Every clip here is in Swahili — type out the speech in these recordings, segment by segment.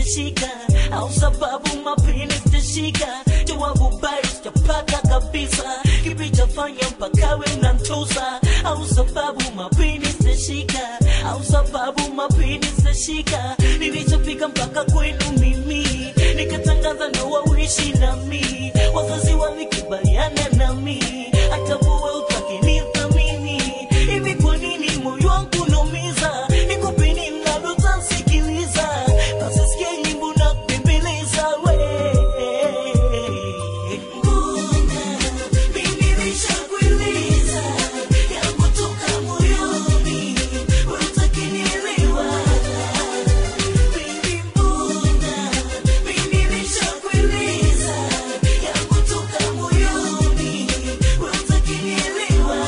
zitashika au sababu mapini zitashika jawabu bado sijapata kabisa kipi chafanya mpaka we unantusa au sababu mapini zitashika au sababu mapini zitashika nilichofika mpaka kwenu mimi nikatangaza ndoa uishi nami wazazi walikubaliana nami hata wewe utakinithamini hivi kwa nini moyo wangu unaumiza nikupe nini labda utasikiliza basi sikia nyimbo na kubembeleza we mbona mimi nishakueleza yangu toka moyoni wewe utakinielewa Baby, mbona mimi nishakueleza yangu toka moyoni wewe utakinielewa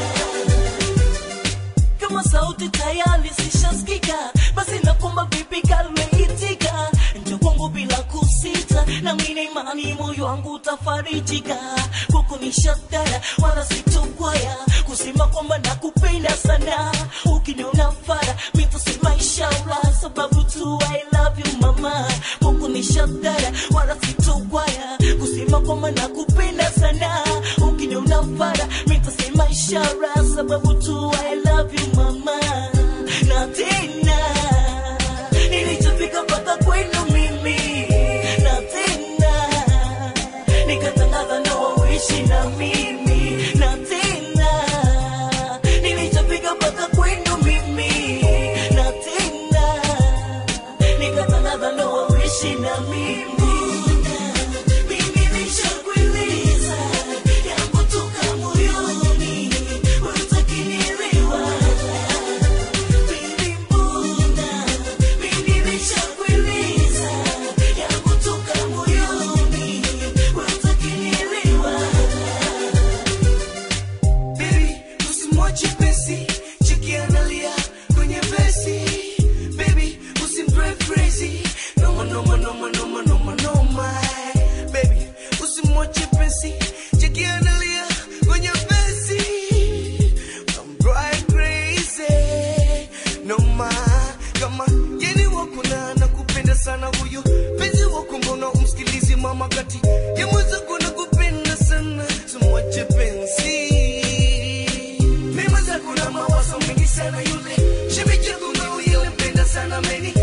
kama sauti tayari zishasikika basi nakomba vipi kalmeitika njo kwangu bila kusita na mine imani moyo wangu utafarijika kuku ni shatara wala sitokwaya kusema kwamba nakupenda sana ukiniona fara mitasema inshallah sababu tu I love you mama kuku ni shatara wala sitokwaya kusema kwamba nakupenda sana ukiniona fara mitasema ishara sababu tu I love you mama na tena nilichofika mpaka kwenu mimi na tena nikatangaza ndoa uishi na mimi na tena nilichofika mpaka kwenu mimi na tena nikatangaza ndoa uishi na mimi mimi nishakueleza yangu toka moyoni wewe utakinielewa Baby, mbona mimi nishakueleza yangu toka moyoni wewe utakinielewa Baby, usimwache pesi, cheki analia kwenye vesi. Baby, usimpreference, noma noma noma noma noma noma. Baby, usimwache pesi, cheki analia kwenye vesi. I'm right crazy, noma kama yeni wako na nakupenda sana huyo penzi wako, mbona umsikilizi mama kati ya mwenzako nakupenda sana, simwache penzi mema zako na mawazo mengi sana yule shemeji yako ngao yule mpenda sana meni